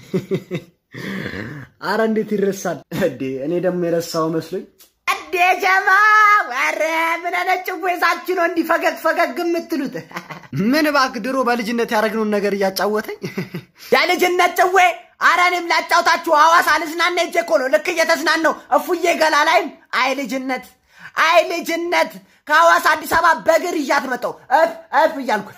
አረ እንዴት ይረሳል እንዴ! እኔ ደግሞ የረሳው መስሎኝ እንዴ ጀማ ወረ ምን አይነት ጭዌ ይዛችሁ ነው እንዲህ ፈገግ ፈገግ የምትሉት? ምን እባክህ ድሮ በልጅነት ያደረግነውን ነገር እያጫወተኝ የልጅነት ጭዌ። አረ እኔም ላጫውታችሁ ሐዋሳ ልዝናና ሄጄ እኮ ነው ልክ እየተዝናናው እፉዬ ገላ ላይም አይ ልጅነት አይ ልጅነት ከሐዋሳ አዲስ አበባ በእግር ይዣት መጣሁ እፍ እፍ እያልኩ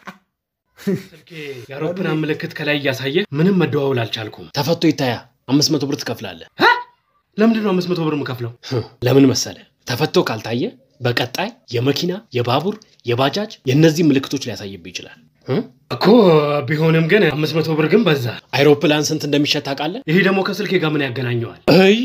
ስልኬ የአውሮፕላን ምልክት ከላይ እያሳየ ምንም መደዋወል አልቻልኩም። ተፈቶ ይታያ አምስት መቶ ብር ትከፍላለህ። ሀ? ለምንድን ነው አምስት መቶ ብር የምከፍለው? ለምን መሰለ? ተፈቶ ካልታየ በቀጣይ የመኪና የባቡር የባጃጅ የእነዚህ ምልክቶች ሊያሳይብህ ይችላል። እ? እኮ ቢሆንም ግን አምስት መቶ ብር ግን በዛ። አይሮፕላን ስንት እንደሚሸጥ ታውቃለህ? ይሄ ደግሞ ከስልኬ ጋር ምን ያገናኘዋል?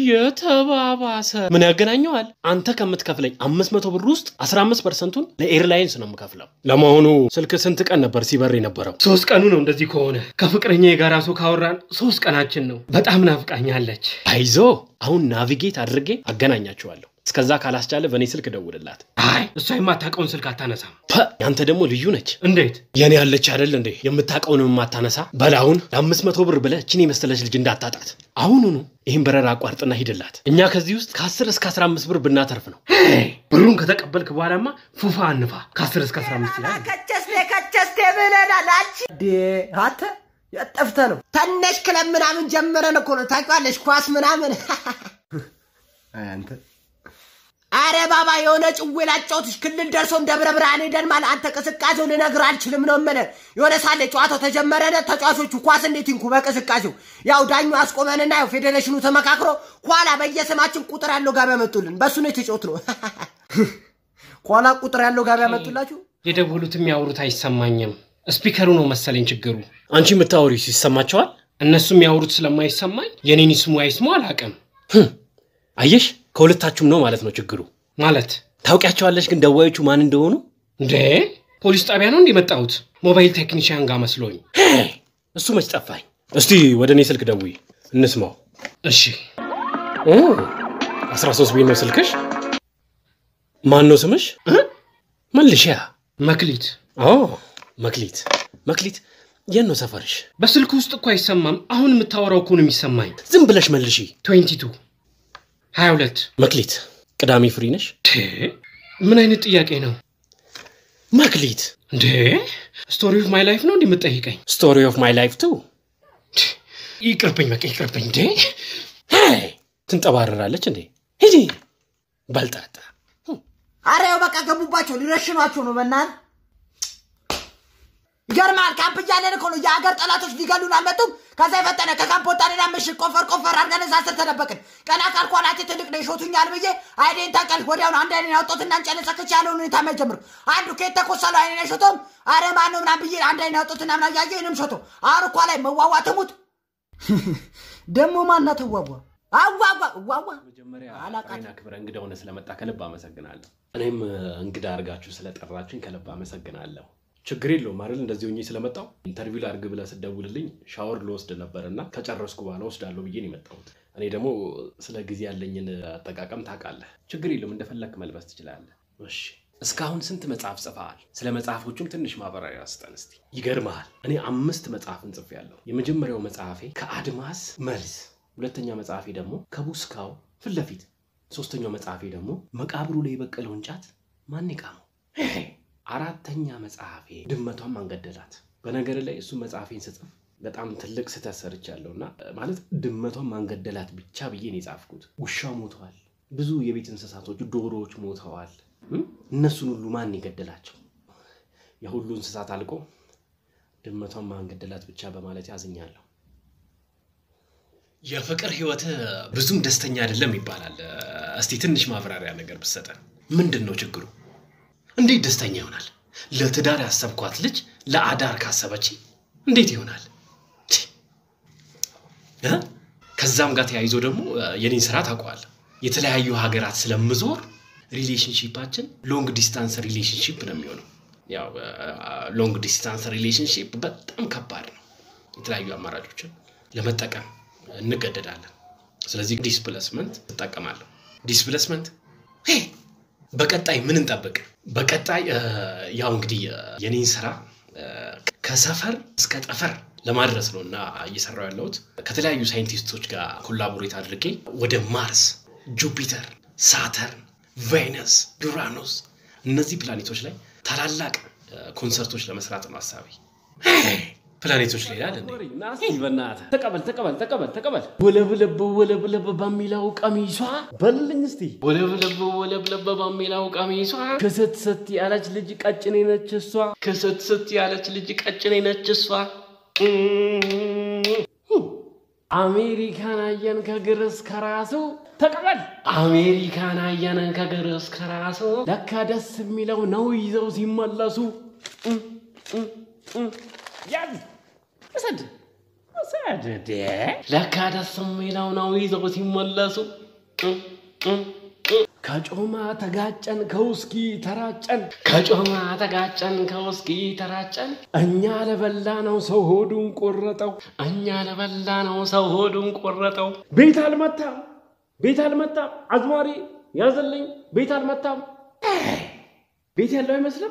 እየተባባሰ ምን ያገናኘዋል? አንተ ከምትከፍለኝ አምስት መቶ ብር ውስጥ አስራ አምስት ፐርሰንቱን ለኤርላይንስ ነው የምከፍለው። ለመሆኑ ስልክ ስንት ቀን ነበር ሲበር የነበረው? ሶስት ቀኑ ነው እንደዚህ ከሆነ። ከፍቅረኛ የጋራ ሰው ካወራን ሶስት ቀናችን ነው። በጣም ናፍቃኛለች። አይዞ አሁን ናቪጌት አድርጌ አገናኛችኋለሁ። እስከዛ ካላስቻለ በእኔ ስልክ ደውልላት። አይ እሷ የማታውቀውን ስልክ አታነሳም። ፐ ያንተ ደግሞ ልዩ ነች። እንዴት? የኔ ያለች አይደል እንዴ የምታውቀውን የማታነሳ በላሁን ለአምስት መቶ ብር ብለህ እችን የመሰለች ልጅ እንዳታጣት አሁኑኑ ይህን በረራ አቋርጥና ሂድላት። እኛ ከዚህ ውስጥ ከ10 እስከ 15 ብር ብናተርፍ ነው። ብሩን ከተቀበልክ በኋላማ ፉፋ አንፋ ከ10 እስከ 15 ይላል። ከቸስቴ ከቸስቴ ብለናል። አንቺ እንዴ አንተ የጠፍተ ነው ተነሽ ክለብ ምናምን ጀምረን እኮ ነው ታውቂዋለሽ፣ ኳስ ምናምን አይ አንተ አረ ባባ የሆነ ጭዌ ላጫውትሽ ክልል ደርሶ እንደ ደብረ ብርሃን ሄደን ማለት አንተ ቅስቃሴው ልነግርህ አልችልም ነው የምልህ። የሆነ ሳለ ጨዋታው ተጀመረነ ተጫዋቾቹ ኳስ እንዴት ይንኩ በቅስቃሴው ያው ዳኙ አስቆመንና ያው ፌዴሬሽኑ ተመካክሮ ኋላ በየስማችን ቁጥር ያለው ጋቢ ያመጡልን በእሱ ነው የተጫወት ነው ኋላ ቁጥር ያለው ጋቢ ያመጡላችሁ የደወሉት የሚያወሩት አይሰማኝም። ስፒከሩ ነው መሰለኝ ችግሩ። አንቺ የምታወሪው ይሰማቸዋል። እነሱ የሚያወሩት ስለማይሰማኝ የኔን ይስሙ አይስሙ አላውቅም። አየሽ ከሁለታችሁም ነው ማለት ነው ችግሩ። ማለት ታውቂያቸዋለሽ ግን ደዋዮቹ ማን እንደሆኑ? እንዴ ፖሊስ ጣቢያ ነው እንዲመጣሁት ሞባይል ቴክኒሽያን ጋር መስሎኝ። እሱ መች ጠፋኝ። እስቲ ወደ እኔ ስልክ ደውይ እንስማው። እሺ 13 ቤት ነው ስልክሽ? ማን ነው ስምሽ? መልሻ መክሊት ኦ መክሊት መክሊት የት ነው ሰፈርሽ? በስልክ ውስጥ እኮ አይሰማም። አሁን የምታወራው እኮ ነው የሚሰማኝ። ዝም ብለሽ መልሺ። 22 22 መክሊት ቅዳሜ ፍሪ ነሽ? ቴ ምን አይነት ጥያቄ ነው መክሊት እንዴ? ስቶሪ ኦፍ ማይ ላይፍ ነው እንዲህ የምትጠይቀኝ? ስቶሪ ኦፍ ማይ ላይፍ ቱ ይቅርብኝ፣ በቃ ይቅርብኝ። እንዴ ትንጠባረራለች እንዴ? ሂጂ በልጣጣ አረ ያው በቃ ገቡባቸው ሊረሽኗቸው ነው በእናትህ ይገርማል ካምፕ እያለን እኮ ነው የሀገር ጠላቶች ሊገሉን አልመጡም ከዛ የፈጠነ ከካምፕ ወጣንና ምሽግ ቆፈር ቆፈር አድርገን እዛ ስር ተደበቅን ቀና ካልኩ አናቴ ትልቅ ነው ይሾቱኛል ብዬ አይኔን ታቀል ወዲያውኑ አንድ አይኔን አውጦትና እንጨለሰክች ያለውን ሁኔታ መጀምር አንዱ ከየት ተኮሰለው አይኔን አይሾቶም አረ ማን ነው ምናምን ብዬ አንድ አይኔን አውጦትና ምና እያየ እኔም ሾቶ አሁን እኳ ላይ መዋዋ ትሙት ደግሞ ማና ትዋዋ አዋዋ ዋዋ መጀመሪያ አላቃትም። ጥሬን አክብረ እንግዳ ሆነ ስለመጣ ከልብ አመሰግናለሁ። እኔም እ, እንግዳ አድርጋችሁ ስለጠራችሁኝ ከልብ አመሰግናለሁ። ችግር የለውም አይደል? እንደዚህ ሆኜ ስለመጣው ኢንተርቪው ላድርግ ብለህ ስደውልልኝ ሻወር ልወስድ ነበር እና ከጨረስኩ በኋላ ወስዳለሁ ብዬ ነው የመጣሁት። እኔ ደግሞ ስለ ጊዜ ያለኝን አጠቃቀም ታውቃለህ። ችግር የለውም እንደፈለክ መልበስ ትችላለህ። እሺ እስካሁን ስንት መጽሐፍ ጽፈሃል? ስለ መጽሐፎቹም ትንሽ ማብራሪያ ስጠን እስቲ። ይገርመሃል፣ እኔ አምስት መጽሐፍን ጽፌያለሁ። የመጀመሪያው መጽሐፌ ከአድማስ መልስ፣ ሁለተኛ መጽሐፌ ደግሞ ከቡስካው ፊት ለፊት፣ ሶስተኛው መጽሐፌ ደግሞ መቃብሩ ላይ የበቀለውን ጫት ማን የቃመው? አራተኛ መጽሐፌ ድመቷን ማንገደላት። በነገር ላይ እሱ መጽሐፌን ስጽፍ በጣም ትልቅ ስህተት ሰርቻለሁ እና ማለት ድመቷን ማንገደላት ብቻ ብዬ ነው የጻፍኩት። ውሻ ሞተዋል፣ ብዙ የቤት እንስሳቶች ዶሮዎች ሞተዋል። እም? እነሱን ሁሉ ማን የገደላቸው? የሁሉ እንስሳት አልቆ ድመቷን ማንገደላት ብቻ በማለት ያዝኛለሁ። የፍቅር ህይወት ብዙም ደስተኛ አይደለም ይባላል። እስቲ ትንሽ ማብራሪያ ነገር ብሰጠን። ምንድን ነው ችግሩ? እንዴት ደስተኛ ይሆናል? ለትዳር ያሰብኳት ልጅ ለአዳር ካሰበች እንዴት ይሆናል? ቺ! እ? ከዛም ጋር ተያይዞ ደግሞ እ፣ የኔን ስራ ታውቀዋለህ። የተለያዩ ሀገራት ስለምዞር ሪሌሽንሺፓችን ሎንግ ዲስታንስ ሪሌሽንሺፕ ነው የሚሆነው። ያው ሎንግ ዲስታንስ ሪሌሽንሺፕ በጣም ከባድ ነው። የተለያዩ አማራጮችን ለመጠቀም እንገደዳለን። ስለዚህ ዲስፕሌስመንት እጠቀማለሁ። ዲስፕሌስመንት ሄ! በቀጣይ ምን እንጠብቅ? በቀጣይ እ፣ ያው እንግዲህ እ፣ የኔን ስራ እ፣ ከሰፈር እስከ ጠፈር ለማድረስ ነው እና እየሰራው ያለሁት ከተለያዩ ሳይንቲስቶች ጋር ኮላቦሬት አድርጌ ወደ ማርስ፣ ጁፒተር፣ ሳተርን፣ ቬነስ፣ ዩራኖስ እነዚህ ፕላኔቶች ላይ ታላላቅ ኮንሰርቶች ለመስራት ነው ሀሳቤ። ፕላኔቶች ላይ ይላል እንዴ? ናስቲ በእናትህ ተቀበል ተቀበል ተቀበል ተቀበል። ወለብለብ ወለብለብ በሚለው ቀሚሷ በልልኝ እስቲ ወለብለብ ወለብለብ በሚለው ቀሚሷ ክስት ስት ያለች ልጅ ቀጭኔ ነች እሷ ክስት ስት ያለች ልጅ ቀጭኔ ነች እሷ አሜሪካን አየን ከግር እስከ ራሱ ተቀበል አሜሪካን አየን ከግር እስከ ራሱ ለካ ደስ የሚለው ነው ይዘው ሲመለሱ ያዝ ውሰድ ውሰድ እንዴ! ለካ ደስ የሚለው ነው ይዘው ሲመለሱ ከጮማ ተጋጨን ከውስኪ ተራጨን ከጮማ ተጋጨን ከውስኪ ተራጨን እኛ ለበላ ነው ሰው ሆዱን ቆረጠው እኛ ለበላ ነው ሰው ሆዱን ቆረጠው ቤት አልመታም ቤት አልመታም አዝማሪ ያዘልኝ ቤት አልመታም ቤት ያለው አይመስልም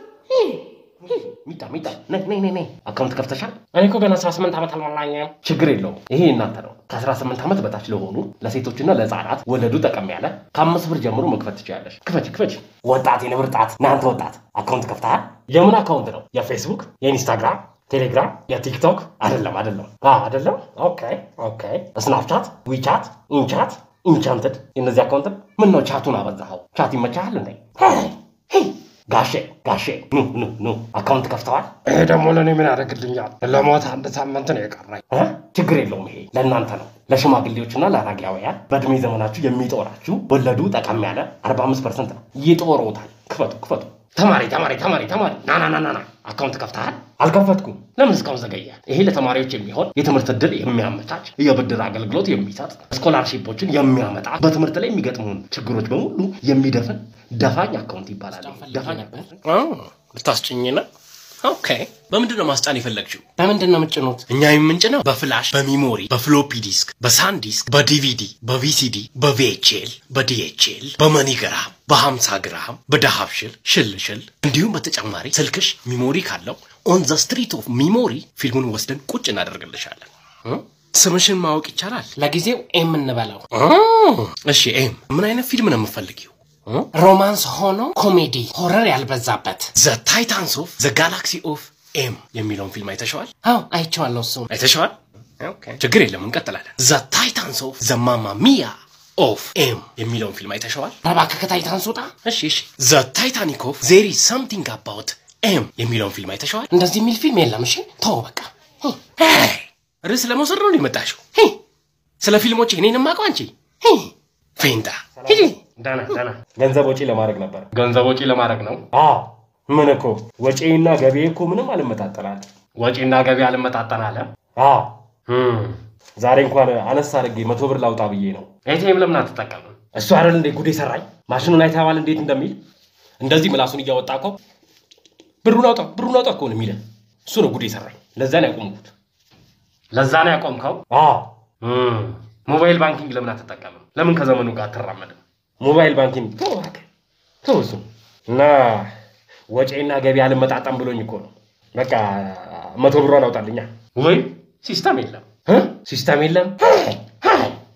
ሚጣ ሚጣ ነይ ነይ ነይ ነይ አካውንት ከፍተሻል? እኔ እኮ ገና 18 ዓመት አልሞላኝም። ችግር የለውም ይሄ እናንተ ነው። ከ18 ዓመት በታች ለሆኑ ለሴቶችና ለህፃናት ወለዱ ጠቀም ያለ ከአምስት ብር ጀምሮ መክፈት ትችላለሽ። ክፈች ክፈች። ወጣት የንብር ጣት ናንተ ወጣት አካውንት ከፍተሃል? የምን አካውንት ነው? የፌስቡክ፣ የኢንስታግራም፣ ቴሌግራም፣ የቲክቶክ አይደለም አይደለም አዎ አይደለም። ኦኬ ኦኬ። ስናፕቻት፣ ዊቻት፣ ኢንቻት፣ ኢንቻንትድ እነዚህ አካውንት ምን ነው ቻቱን አበዛኸው? ቻት ይመቻሃል እንዴ? ጋሼ ጋሼ ኑ ኑ ኑ አካውንት ከፍተዋል? ይሄ ደግሞ ለእኔ ምን ያደርግልኛል? ለሞት አንድ ሳምንት ነው የቀረኝ። እ? ችግር የለውም። ይሄ ለእናንተ ነው፣ ለሽማግሌዎችና ለአረጋውያን በእድሜ ዘመናችሁ የሚጦራችሁ ወለዱ ጠቀም ያለ 45 ፐርሰንት ነው። ይጦሮታል። ክፈቱ ክፈቱ። ተማሪ ተማሪ ተማሪ ተማሪ ና ና ና ና ና አካውንት ከፍተሃል? አልከፈትኩም። ለምን እስካሁን ዘገየ? ይሄ ለተማሪዎች የሚሆን የትምህርት ዕድል የሚያመቻች የብድር አገልግሎት የሚሰጥ ስኮላርሺፖችን የሚያመጣ በትምህርት ላይ የሚገጥሙን ችግሮች በሙሉ የሚደፍን ደፋኝ አካውንት ይባላል። ደፋኝ ልታስጭኝ ነው? ኦኬ። በምንድን ነው ማስጫን የፈለግችው? በምንድን ነው የምጭኑት? እኛ የምንጭነው በፍላሽ፣ በሚሞሪ፣ በፍሎፒ ዲስክ፣ በሳን ዲስክ፣ በዲቪዲ፣ በቪሲዲ፣ በቪኤችኤል፣ በዲኤችኤል፣ በመኒግራም፣ በ50 ግራም፣ በዳሃብሽል ሽልሽል እንዲሁም በተጨማሪ ስልክሽ ሚሞሪ ካለው ኦን ዘ ስትሪት ኦፍ ሚሞሪ ፊልሙን ወስደን ቁጭ እናደርግልሻለን። እ? ስምሽን ማወቅ ይቻላል? ለጊዜው ኤም እንበለው። እሺ ኤም፣ ምን አይነት ፊልም ነው የምፈልጊው? ሮማንስ ሆኖ ኮሜዲ ሆረር ያልበዛበት። ዘ ታይታንስ ኦፍ ዘ ጋላክሲ ኦፍ ኤም የሚለውን ፊልም አይተሸዋል? አዎ አይቼዋለሁ። እሱ አይተሸዋል? ችግር የለም እንቀጥላለን። ዘ ታይታንስ ኦፍ ዘ ማማ ሚያ ኦፍ ኤም የሚለውን ፊልም አይተሸዋል? እባክህ ከታይታን ስውጣ። እሺ እሺ። ዘ ታይታኒክ ኦፍ ዜሪ ሳምቲንግ አባውት ኤም የሚለውን ፊልም አይተሸዋል? እንደዚህ የሚል ፊልም የለም። እሺ ተው በቃ። ርዕስ ለመውሰድ ነው የመጣሽው? ስለ ፊልሞች እኔን ማቀው አንቺ ፌንታ ሂጂ። ደህና ደህና። ገንዘብ ወጪ ለማድረግ ነበር። ገንዘብ ወጪ ለማድረግ ነው። አዎ ምን እኮ ወጪና ገቢ እኮ ምንም አልመጣጠናል። ወጪና ገቢ አልመጣጠን አለ። አዎ ዛሬ እንኳን አነስ አድርጌ መቶ ብር ላውጣ ብዬ ነው። ኤቲኤም ለምን አትጠቀምም? እሱ አይደል እንዴ ጉዴ ሰራኝ። ማሽኑን አይተኸዋል እንዴት እንደሚል እንደዚህ ምላሱን እያወጣ እኮ ብሩን አውጣ ብሩን አውጣ እኮ ነው የሚለን። እሱ ነው ጉዴ ሰራኝ። ለዛ ነው ያቆምኩት። ለዛ ነው ያቆምከው? አዎ ሞባይል ባንኪንግ ለምን አትጠቀምም? ለምን ከዘመኑ ጋር አትራመድም? ሞባይል ባንኪንግ ተው እባክህ ተው እሱ እና ወጪና ገቢ አልመጣጣም ብሎኝ እኮ ነው። በቃ መቶ ብሯን አውጣልኛ። ወይ ሲስተም የለም። እ? ሲስተም የለም